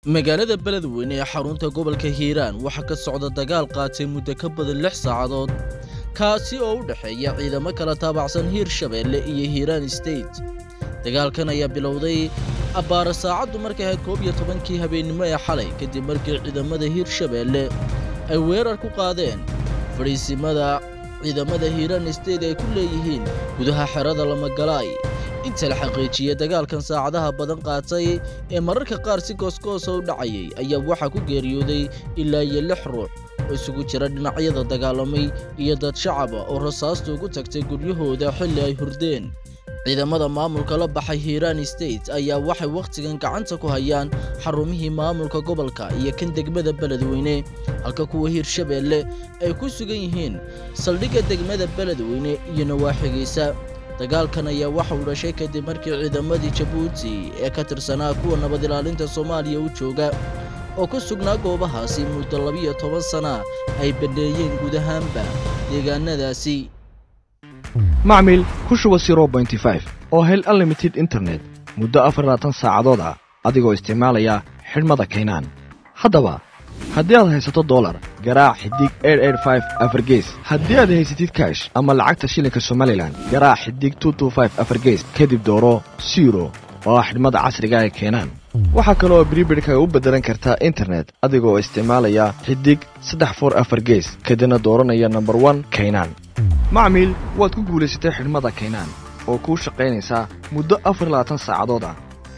magaalada beledweyne ee xarunta gobolka hiiraan waxaa ka socda dagaal qaatay muddo ka badan lix saacadood kaasi oo u dhexeeya ciidamo kala taabacsan hiirshabeelle iyo hiiraan state dagaalkan ayaa bilowday abbaara saacaddu markay ahayd koob iyo tobankii habeennimo ee xalay kadib markii ciidamada hiirshabeelle ay weerar ku qaadeen fadhiisimada ciidamada hiiraan state ay ku leeyihiin gudaha xerada lamagalaay inta la xaqiijiyey dagaalkan saacadaha badan qaatay ee mararka qaar si goosgoosa u dhacayay ayaa waxaa ku geeriyooday ilaa iyo lix ruux oo isugu jira dhinacyada dagaalamay iyo dad shacaba oo rasaastu ugu tagtay guryahooda xilli ay hurdeen ciidamada maamulka la baxay hiiraan state ayaa waxay wakhtigan gacanta ku hayaan xarumihii maamulka gobolka iyo kan degmada beledweyne halka kuwa hiirshabeelle ay ku sugan yihiin saldhigga degmada beledweyne iyo nawaaxigiisa dagaalkan ayaa waxa uu dhashay kadib markii ciidamadii jabuuti ee ka tirsanaa kuwa nabad ilaalinta soomaaliya u jooga oo ku sugnaa goobahaasi muddo labiyo toban sana ay banneeyeen guud ahaanba deegaanadaasi macmil ku shuba oo hel unlimited internet muddo afarlaatan saacadood ah adigoo isticmaalaya xidhmada kaynaan haddaba haddii aad haysato dolar garaac xidig afargees haddii aad haysatid kaash ama lacagta shilinka somalilan garaac xidig afargees kadib dooro siro oo ah xidhmada casriga ee keenaan waxaa kaleoo bribirhkaga u beddelan kartaa internet adigoo isticmaalaya xidig saddex for afar gees kadibna dooranaya nomber one kaynaan macmiil waad ku guulaysatay xidhmada kaynaan oo kuu shaqaynaysaa muddo afar labaatan saacadood ah